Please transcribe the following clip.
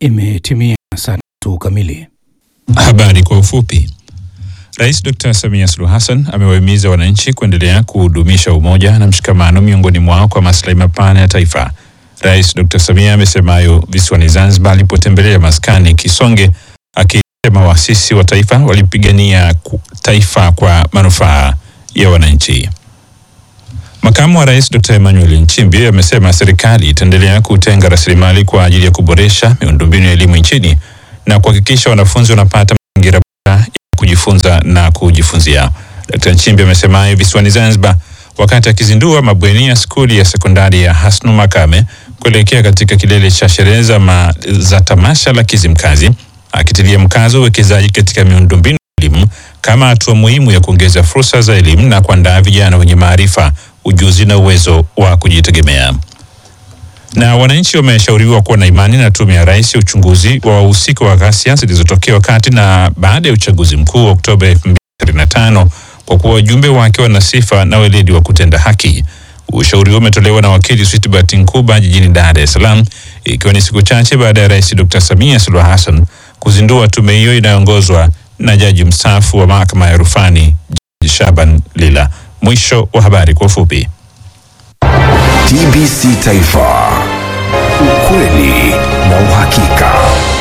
Imetimia saa tatu kamili. Habari kwa ufupi. Rais Dr. Samia Suluhu Hassan amewahimiza wananchi kuendelea kudumisha umoja na mshikamano miongoni mwao kwa maslahi mapana ya taifa. Rais Dr. Samia amesema hayo visiwani Zanzibar alipotembelea maskani Kisonge, akisema waasisi wa taifa walipigania ku- taifa kwa manufaa ya wananchi. Makamu wa Rais Dr. Emmanuel Nchimbi amesema serikali itaendelea kutenga rasilimali kwa ajili ya kuboresha miundombinu ya elimu nchini na kuhakikisha wanafunzi wanapata mazingira bora ya kujifunza na kujifunzia. Dr. Nchimbi amesema hayo visiwani Zanzibar wakati akizindua mabweni ya skuli ya sekondari ya Hasnu Makame kuelekea katika kilele cha sherehe za ma- za tamasha la Kizimkazi, akitilia mkazo uwekezaji katika miundombinu ya elimu kama hatua muhimu ya kuongeza fursa za elimu na kuandaa vijana wenye maarifa, ujuzi na uwezo wa kujitegemea na wananchi wameshauriwa kuwa na imani na tume ya rais ya uchunguzi wa wahusika wa ghasia zilizotokea wakati na baada ya uchaguzi mkuu wa Oktoba 2025 kwa kuwa wajumbe wake wana sifa na weledi wa kutenda haki. Ushauri huo umetolewa na wakili Switbert Nkuba jijini Dar es Salaam, ikiwa ni siku chache baada ya rais Dr. Samia Suluhu Hassan kuzindua tume hiyo inayoongozwa na jaji mstaafu wa mahakama ya rufani Jaji Shaban Lila. Mwisho wa habari kwa ufupi. TBC Taifa, ukweli na uhakika.